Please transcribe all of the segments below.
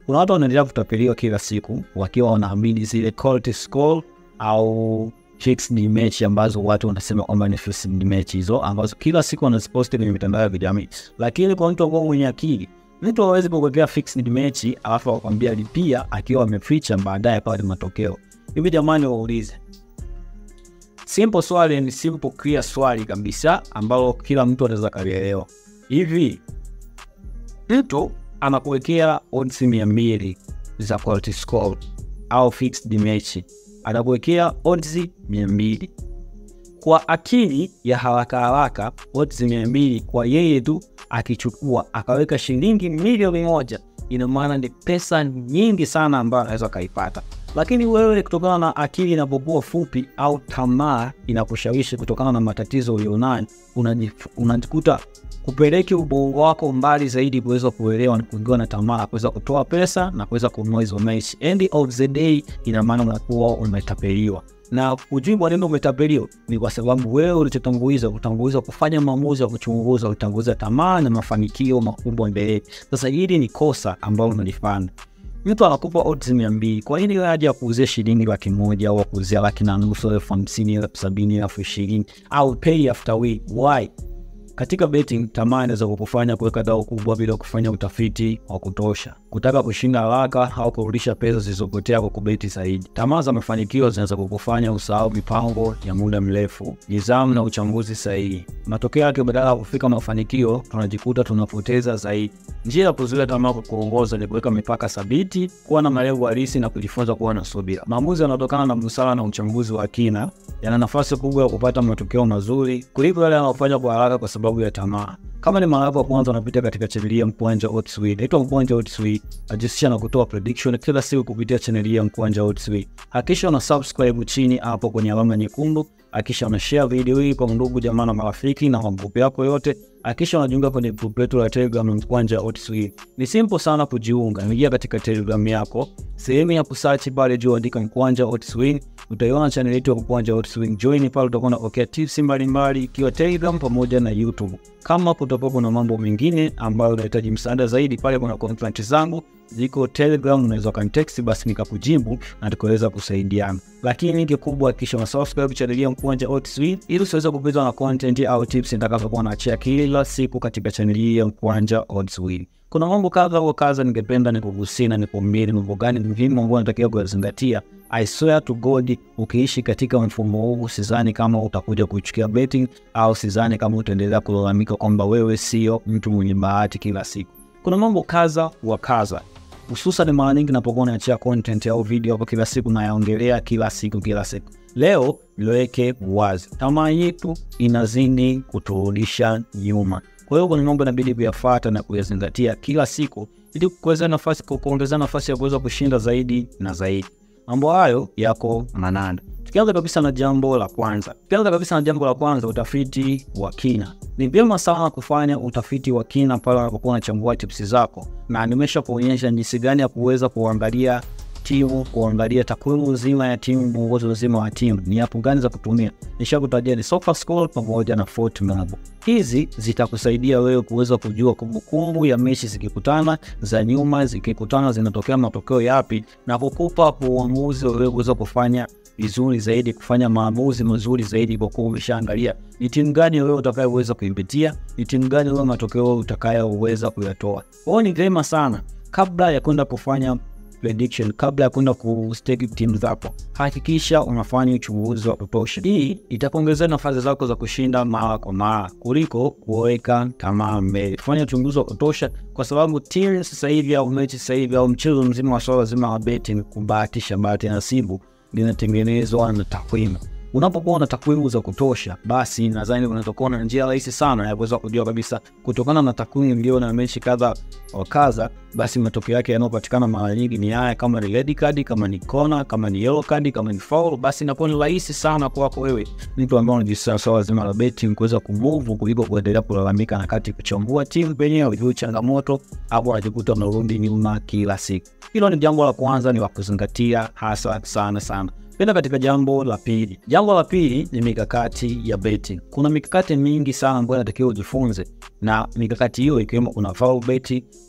kuna watu wanaendelea kutapeliwa kila siku wakiwa wanaamini zile quality score au fixed match ambazo watu wanasema kwamba ni fixed match hizo ambazo kila siku wanaziposti kwenye mitandao ya kijamii, lakini kwa mtu ambao mwenye akili mtu hawezi kukuwekea fixed match alafu akwambia lipia akiwa ameficha baadaye pale matokeo hivi. Jamani, waulize simple swali, ni simple clear swali kabisa ambalo kila mtu anaweza kalielewa. Hivi mtu anakuwekea odds mia mbili za quality score au fixed match, anakuwekea odds mia mbili kwa akili ya haraka haraka, odds mia mbili kwa yeye tu akichukua akaweka shilingi milioni moja, ina maana ni pesa nyingi sana ambayo anaweza akaipata. Lakini wewe kutokana na akili inapokuwa fupi au tamaa inakushawishi kutokana na matatizo ulionayo, unajikuta kupeleke ubongo wako mbali zaidi kuweza kuelewa na kuingiwa na tamaa kuweza kutoa pesa na kuweza kununua hizo mechi. End of the day, ina maana unakuwa umetapeliwa na ujui kwa nini umetapeliwa ni kwa sababu wewe ulichotanguliza utanguliza kufanya maamuzi ya kuchunguza, utanguliza tamaa na mafanikio makubwa mbele. Sasa hili ni kosa ambalo unalifanya. Mtu anakupa odds mia mbili, kwa nini wewe aje akuuzie shilingi laki moja au akuuzia laki na nusu, elfu hamsini, elfu sabini, elfu ishirini au pay after week? Why? Katika betting tamaa inaweza kukufanya kuweka dau kubwa bila kufanya utafiti wa kutosha, kutaka kushinda haraka au kurudisha pesa zilizopotea kwa kubeti zaidi. Tamaa za mafanikio zinaweza kukufanya usahau mipango ya muda mrefu, nidhamu na uchambuzi sahihi. Matokeo yake, badala ya kufika mafanikio, tunajikuta tunapoteza zaidi. Njia ya kuzuia tamaa kwa kuongoza ni kuweka mipaka thabiti, kuwa na malengo halisi na kujifunza kuwa na subira. Maamuzi yanayotokana na busara na uchambuzi wa kina yana nafasi kubwa ya kupata matokeo mazuri kuliko yale yanayofanywa kwa haraka kwa sababu ya tamaa. Kama ni mara yako ya kwanza unapita katika chaneli ya Mkwanja Odds, naitwa Mkwanja Odds, najihusisha na kutoa prediction kila siku kupitia chaneli ya Mkwanja Odds. Hakikisha una subscribe chini hapo kwenye alama nyekundu, hakikisha una share video hii kwa ndugu jamaa na marafiki na magrupu yako yote. Hakikisha unajiunga kwenye group letu la Telegram Mkwanja Odds. Ni simple sana kujiunga, ingia katika Telegram yako, sehemu ya kusearch pale juu andika Mkwanja Odds, utaiona channel yetu ya Mkwanja Odds. Join pale, utakuwa unapokea tips mbalimbali ikiwa Telegram pamoja na YouTube. Kama kutakuwa kuna mambo mengine ambayo unahitaji msaada zaidi, pale kuna content zangu ziko Telegram, unaweza kanitext, basi nikakujibu na tukaweza kusaidiana. Lakini kikubwa, hakikisha una subscribe channel ya Mkwanja Odds ili usiweze kupitwa na content au tips nitakazokuwa naachia kila siku katika channel hii ya Mkwanja Odds. Kuna mambo kadha wa kadha ningependa nikugusia na nikuambie ni mambo gani muhimu ambayo natakiwa kuyazingatia. I swear to God, ukiishi katika mfumo huu, sidhani kama utakuja kuchukia betting au sidhani kama utaendelea kulalamika kwamba wewe sio mtu mwenye bahati kila siku. Kuna mambo kadha wa kadha hususan mara nyingi napokuwa naachia content au video hapo kila siku nayaongelea kila siku kila siku. Leo niweke wazi, tamaa yetu inazidi kuturudisha nyuma. Kwa hiyo kuna mambo inabidi kuyafuata na kuyazingatia kila siku ili kuweza nafasi kuongeza nafasi ya kuweza kushinda zaidi na zaidi. Mambo hayo yako manane. Tukianza kabisa na jambo la kwanza, tukianza kabisa na jambo la kwanza, utafiti wa kina. Ni vyema sana kufanya utafiti wa kina pale unapokuwa unachambua tips zako, na nimesha kuonyesha jinsi gani ya kuweza kuangalia timu, kuangalia takwimu nzima ya timu, mwongozo mzima wa timu, ni hapo gani za kutumia. Nishakutajia ni SofaScore pamoja na FortMap. Hizi zitakusaidia wewe kuweza kujua kumbukumbu ya mechi zikikutana za nyuma, zikikutana zinatokea matokeo yapi, na kukupa uamuzi wewe kuweza kufanya vizuri zaidi, kufanya maamuzi mazuri zaidi, kwa kuwa umeshaangalia ni timu gani wewe utakayoweza kuipitia, ni timu gani wewe matokeo utakayoweza kuyatoa. Kwa hiyo ni vyema sana kabla ya kwenda kufanya prediction, kabla ya kwenda kustake timu zako, hakikisha unafanya uchunguzi wa kutosha. Hii itakuongezea nafasi zako za kushinda mara kwa mara kuliko kuweka tamaa mbele. Fanya uchunguzi wa kutosha, kwa sababu timu sasa hivi au mechi sasa hivi au mchezo mzima wa swala zima la betting, kubahatisha, bahati nasibu linatengenezwa na takwimu. Unapokuwa na takwimu za kutosha, basi nadhani unatokuwa na njia rahisi sana ya kuweza kujua kabisa, kutokana na takwimu mlio na mechi kadha wa kadha, basi matokeo yake yanayopatikana mara nyingi ni haya, kama ni red card, kama ni kona, kama ni yellow card, kama ni foul, basi inakuwa ni rahisi sana kwako wewe mtu ambaye unajisikia swala zima la betting kuweza kumove kuliko kuendelea kulalamika na kati kuchambua timu penyewe ujue changamoto hapo, unajikuta unarudi nyuma kila siku. Hilo ni jambo la kwanza, ni wa kuzingatia hasa sana sana. Penda katika jambo la pili. Jambo la pili ni mikakati ya betting. Kuna mikakati mingi sana ambayo inatakiwa ujifunze, na mikakati hiyo ikiwemo kuna foul bet,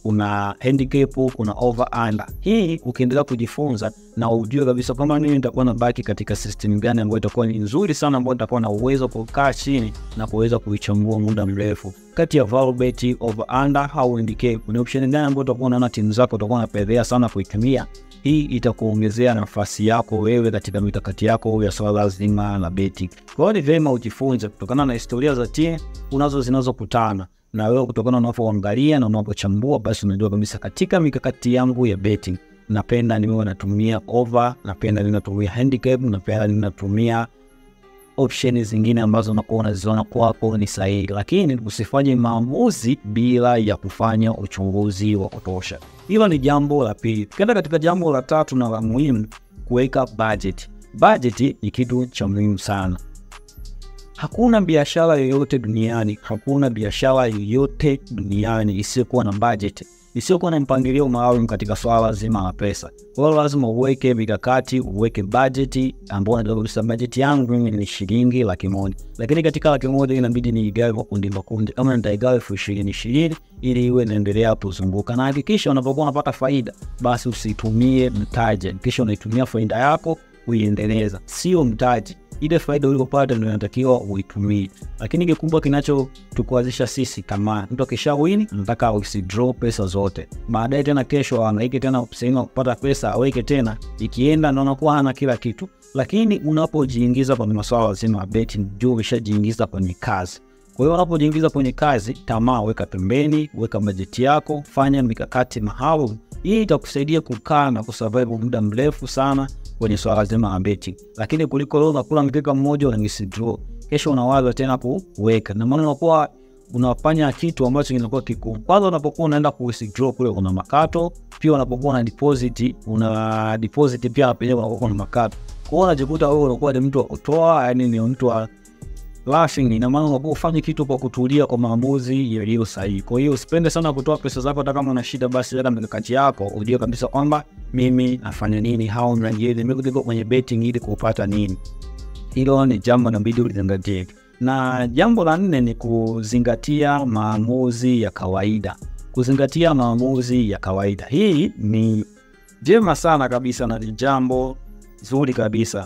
kuna handicap, kuna over under. Hii ukiendelea kujifunza na ujue kabisa kwamba mimi nitakuwa nabaki katika system gani ambayo itakuwa ni nzuri sana, ambayo nitakuwa na uwezo kukaa chini na kuweza kuichambua muda mrefu kati ya value bet, over under au handicap. Ni option gani ambayo utakuwa unaona timu zako utakuwa unapedhea sana kuitumia hii itakuongezea nafasi yako wewe katika mikakati yako ya swala zima la beti. Kwa hiyo ni vyema ujifunze kutokana na historia za timu unazo zinazokutana na wewe, kutokana na unavyoangalia na unavyochambua, basi unajua kabisa katika mikakati yangu ya betting napenda niwe natumia over, napenda ninatumia handicap, napenda ninatumia option zingine ambazo unakuwa unaziona kwako ni sahihi, lakini usifanye maamuzi bila ya kufanya uchunguzi wa kutosha. Hilo ni jambo la pili. Tukienda katika jambo la tatu na la muhimu, kuweka budget. Budget ni kitu cha muhimu sana. Hakuna biashara yoyote duniani, hakuna biashara yoyote duniani isiyokuwa na budget, isiyokuwa na mpangilio maalum katika swala zima la pesa. Kwa hiyo lazima uweke mikakati, uweke budget ambao unajua kabisa budget yangu mimi ni shilingi laki moja, lakini katika laki moja inabidi niigawe makundi makundi, kama nitaigawa elfu ishirini ishirini ili iwe inaendelea kuzunguka, na hakikisha unapokuwa unapata faida, basi usitumie mtaji, hakikisha unaitumia faida yako kuiendeleza, sio mtaji ile faida uliopata ndio inatakiwa uitumie. Lakini kikubwa kinachotukuazisha sisi kama mtu akisha wini, nataka usidraw pesa zote, baadaye tena kesho anaike tena sehemu ya kupata pesa aweke tena, ikienda ndo anakuwa hana kila kitu. Lakini unapojiingiza kwenye masuala zima ya betting, juu umeshajiingiza kwenye kazi. Kwa hiyo unapojiingiza kwenye kazi, tamaa weka pembeni, weka bajeti yako, fanya mikakati maalum. Hii itakusaidia kukaa na kusurvive muda mrefu sana kwenye swala zima la betting, lakini kuliko leo unakula mkeka mmoja una withdraw, kesho unawaza tena kuweka, na maana unakuwa unafanya kitu ambacho kinakuwa kikuu. Kwanza unapokuwa unaenda ku withdraw kule una makato, pia unapokuwa una deposit una deposit pia penyewe unakuwa kuna makato. Kwa hiyo unajikuta wewe unakuwa ni mtu wa kutoa, yani ni mtu wa laughing. Ina maana unakuwa ufanye kitu kwa kutulia, kwa maamuzi yaliyo sahihi. Kwa hiyo usipende sana kutoa pesa zako, hata kama una shida, basi weka mikakati yako, ujue kabisa kwamba mimi nafanya nini, how mnajieli mimi niko kwenye betting ili kupata nini. Hilo ni jambo nabidi ulizingatie, na jambo la nne ni kuzingatia maamuzi ya kawaida. Kuzingatia maamuzi ya kawaida, hii ni jema sana kabisa na ni jambo zuri kabisa.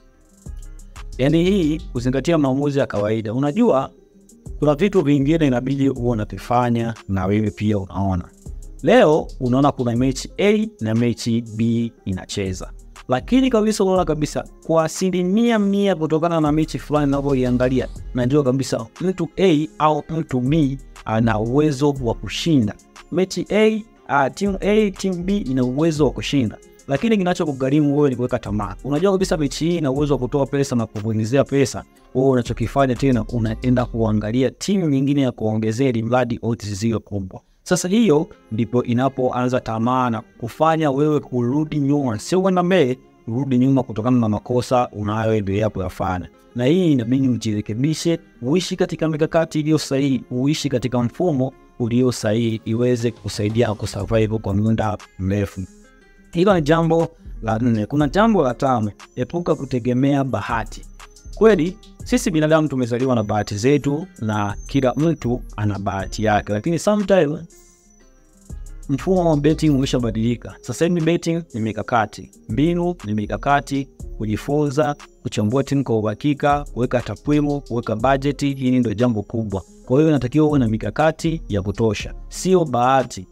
Yaani hii kuzingatia maamuzi ya kawaida. Unajua kuna vitu vingine inabidi huwa unavifanya na wewe pia unaona. Leo unaona kuna mechi A na mechi B inacheza, lakini kabisa unaona kabisa kwa asilimia mia kutokana na mechi fulani unavyoiangalia, najua kabisa mtu A au mtu B ana uwezo wa kushinda mechi A. Uh, timu A timu B ina uwezo wa kushinda lakini kinachokugharimu wewe ni kuweka tamaa. Unajua kabisa mechi hii ina uwezo wa kutoa pesa na kukuingizia pesa, wewe unachokifanya tena unaenda kuangalia timu nyingine ya kuongezea, ili mradi odds ziwe kubwa. Sasa hiyo ndipo inapoanza tamaa na kufanya wewe kurudi nyuma, sio kwenda mbele, kurudi nyuma kutokana na makosa unayoendelea kuyafanya. Na hii inabidi ujirekebishe, uishi katika mikakati iliyo sahihi, uishi katika mfumo ulio sahihi, iweze kusaidia kusurvive kwa muda mrefu. Hilo ni jambo la nne. Kuna jambo la tano, epuka kutegemea bahati. Kweli sisi binadamu tumezaliwa na bahati zetu, na kila mtu ana bahati yake, lakini sometimes mfumo wa betting umeshabadilika. Sasa hivi betting ni mikakati, mbinu ni mikakati, kujifunza, kuchambua timu kwa uhakika, kuweka takwimu, kuweka bajeti. Hili ndio jambo kubwa. Kwa hiyo inatakiwa uwe na mikakati ya kutosha, sio bahati.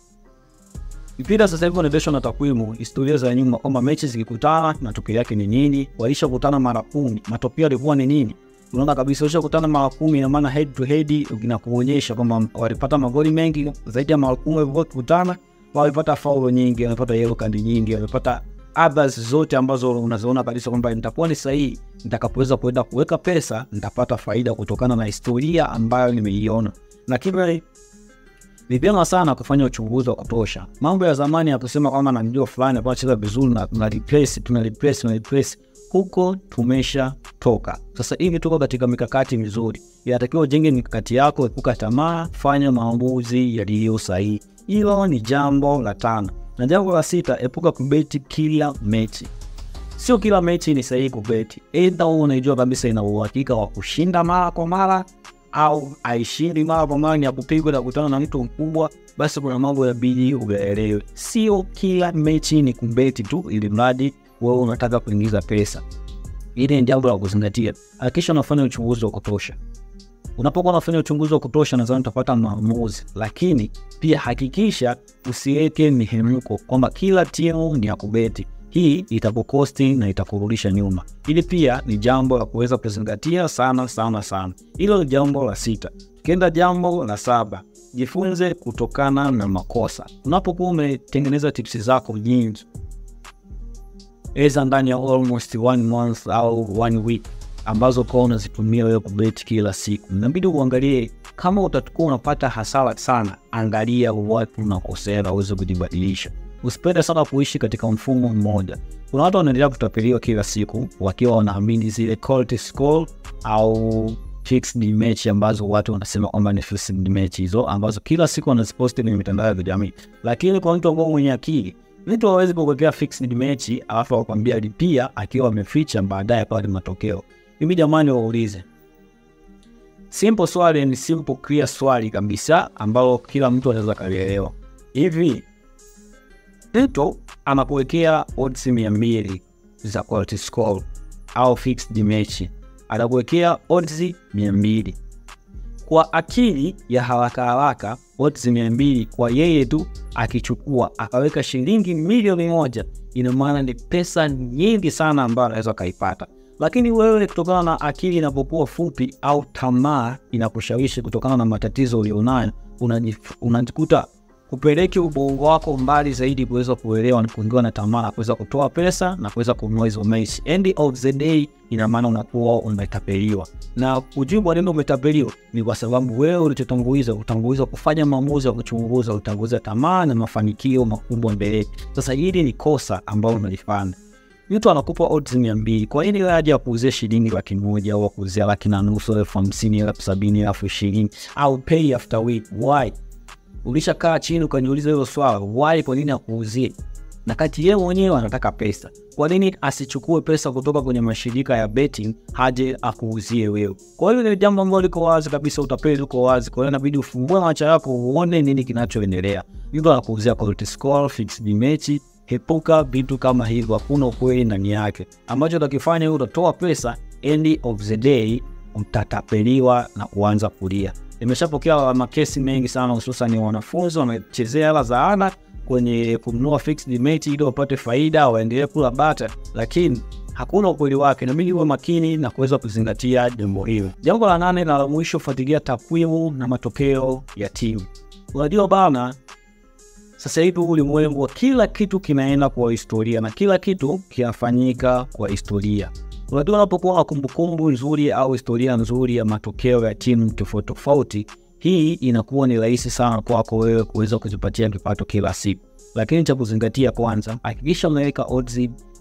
Mpira sasa hivi unaendeshwa na takwimu, historia za nyuma, kwamba mechi zikikutana matokeo yake ni nini. Walishakutana mara kumi, matokeo yalikuwa ni nini? Unaona kabisa walishakutana mara kumi, ina maana head to head inakuonyesha kwamba walipata magoli mengi zaidi ya mara kumi walivyokutana, walipata faulo nyingi, walipata yellow card nyingi, walipata others zote ambazo unaziona kabisa kwamba nitakuwa ni sahihi, nitakapoweza kuenda kuweka pesa nitapata faida kutokana na historia ambayo nimeiona, lakini ni vyema sana kufanya uchunguzi wa kutosha. Mambo ya zamani ya kusema kwamba namjua fulani ambaye anacheza vizuri na tuna replace tuna replace tuna replace, huko tumesha toka. Sasa hivi tuko katika mikakati mizuri, inatakiwa ujenge mikakati yako, epuka tamaa, fanya maamuzi yaliyo sahihi. Hilo ni jambo la tano, na jambo la sita, epuka kubeti kila mechi. Sio kila mechi ni sahihi kubeti, aidha unaijua kabisa ina uhakika wa kushinda mara kwa mara au aishiri mara kwa mara ni ya kupigwa na kukutana na mtu mkubwa, basi kuna mambo yabidi uyaelewe. Sio kila mechi ni kumbeti tu, ili mradi wewe unataka kuingiza pesa. Hili ni jambo la kuzingatia. Hakikisha unafanya uchunguzi wa kutosha. Unapokuwa unafanya uchunguzi wa kutosha, nadhani utapata maamuzi, lakini pia hakikisha usiweke mihemko kwamba kila timu ni ya kubeti. Hii itakukosti na itakurudisha nyuma. Hili pia ni jambo la kuweza kuzingatia sana sana sana. Hilo ni jambo la sita. Tukienda jambo la saba, jifunze kutokana na makosa. Unapokuwa umetengeneza tipsi zako nyingi eza ndani ya almost one month au one week ambazo kwa unazitumia wewe kubeti kila siku, inabidi uangalie kama utakuwa unapata hasara sana, angalia wapi unakosea na uweze kujibadilisha. Usipende sana kuishi katika mfumo mmoja. Kuna watu wanaendelea kutapeliwa kila siku wakiwa wanaamini zile quality score au fixed match ambazo watu wanasema kwamba ni fixed match hizo ambazo kila siku wanaziposti kwenye mitandao ya kijamii, lakini kwa mtu ambao mwenye akili mtu hawezi kukuwekea fixed mechi alafu akwambia lipia akiwa ameficha baadaye pale matokeo. Mimi jamani, waulize simple swali, ni simple clear swali kabisa ambalo kila mtu anaweza kalielewa. Hivi mtu anakuwekea odds mia mbili za quality score au fixed mechi, anakuwekea odds mia mbili kwa akili ya haraka haraka odds mia mbili kwa yeye tu akichukua akaweka shilingi milioni moja, ina maana ni pesa nyingi sana ambayo anaweza akaipata. Lakini wewe kutokana na akili inapokuwa fupi au tamaa inakushawishi kutokana na matatizo ulionayo, unajikuta kupeleke ubongo wako mbali zaidi kuweza kuelewa na kuingiwa na tamaa na kuweza kutoa pesa na kuweza kununua hizo mechi. End of the day, ina maana unakuwa umetapeliwa, na ujui kwa nini umetapeliwa ni kwa sababu wewe ulichotanguliza, utanguliza kufanya maamuzi ya kuchunguza, utanguliza tamaa na mafanikio makubwa mbele. Sasa hili ni kosa ambalo unalifanya. Mtu anakupa odds mia mbili, kwa nini wewe aje akuuzie shilingi laki moja au akuuzia laki na nusu, elfu hamsini, elfu sabini, elfu ishirini au pay after week? Why? Ulishakaa chini ukajiuliza hilo swala, why? Kwa nini akuuzie? Na kati yeye mwenyewe anataka pesa, kwa nini asichukue pesa kutoka kwenye mashirika ya betting haje akuuzie wewe? Kwa hiyo ni jambo ambalo liko wazi kabisa, utapeli uko wazi. Kwa hiyo inabidi ufungue macho yako uone nini kinachoendelea. Mtu anakuuzia quality score, fixed mechi, hepuka vitu kama hivyo, hakuna ukweli ndani yake. Ambacho utakifanya wewe utatoa pesa, end of the day utatapeliwa na kuanza kulia. Nimeshapokea makesi mengi sana, hususan wanafunzi wamechezea hela za ada kwenye kununua fixed mechi ili wapate faida, waendelee kula bata, lakini hakuna ukweli wake. Inabidi uwe makini na kuweza kuzingatia jambo hilo. Jambo la nane na la mwisho, fuatilia takwimu na matokeo ya timu. Unajua bana, sasa hivi ulimwengu wa kila kitu kinaenda kwa historia na kila kitu kinafanyika kwa historia. Unajua, unapokuwa na kumbukumbu nzuri au historia nzuri ya matokeo ya timu tofauti tofauti, hii inakuwa ni rahisi sana kwako wewe kuweza kujipatia kipato kila siku. Lakini cha kuzingatia kwanza, hakikisha unaweka odds.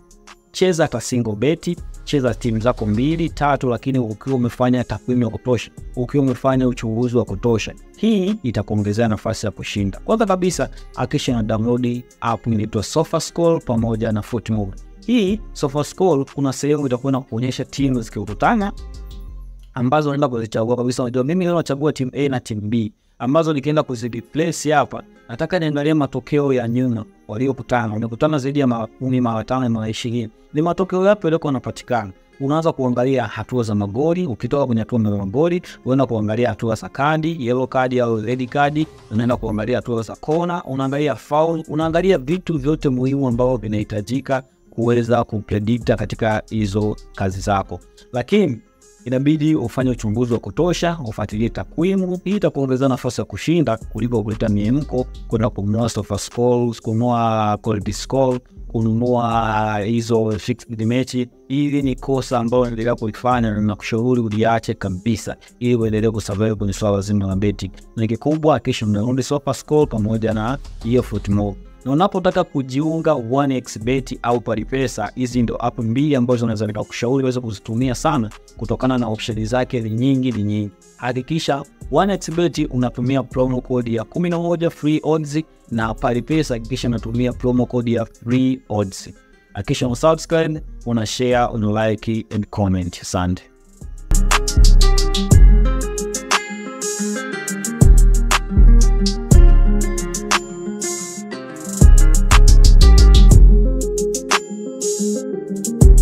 Cheza hata single beti, cheza timu zako mbili tatu, lakini ukiwa umefanya takwimu ya kutosha, ukiwa umefanya uchunguzi wa kutosha, hii itakuongezea nafasi ya kushinda. Kwanza kabisa, hakikisha na download app inaitwa SofaScore pamoja na Footmob. Hii SofaScore kuna sehemu itakuwa na kuonyesha timu zikikutana ambazo unaenda kuzichagua kabisa. Unajua, mimi leo nachagua timu A na timu B ambazo nikienda kuzireplace hapa, nataka niangalie matokeo ya nyuma waliokutana. Wamekutana zaidi ya mara kumi, mara tano, mara ishirini, ni matokeo yapi yaliokuwa yanapatikana? Unaanza kuangalia hatua za magoli. Ukitoka kwenye hatua za magoli, unaenda kuangalia hatua za kadi, yellow kadi au red kadi, unaenda kuangalia hatua za kona, unaangalia foul, unaangalia vitu vyote muhimu ambavyo vinahitajika kuweza kupredikta katika hizo kazi zako, lakini inabidi ufanye uchunguzi wa kutosha, ufuatilie takwimu. Hii itakuongezea nafasi ya kushinda kuliko kuleta miemko, kwenda kununua SofaScore, kununua quality score, kununua hizo fixed mechi. Hili ni kosa ambalo unaendelea kulifanya na nakushauri uliache kabisa, ili uendelee kusurvive kwenye swala zima la betting. Na kikubwa, hakikisha unarudi SofaScore pamoja na hiyo Footmob na unapotaka kujiunga 1xBet au Palipesa, hizi ndo app mbili ambazo naweza nikakushauri uweze kuzitumia sana, kutokana na option zake ni nyingi ni nyingi. Hakikisha 1xBet unatumia promo code ya 11 free odds, na Palipesa hakikisha unatumia promo code ya free odds. Hakikisha una subscribe, una share, una like and comment. Asante.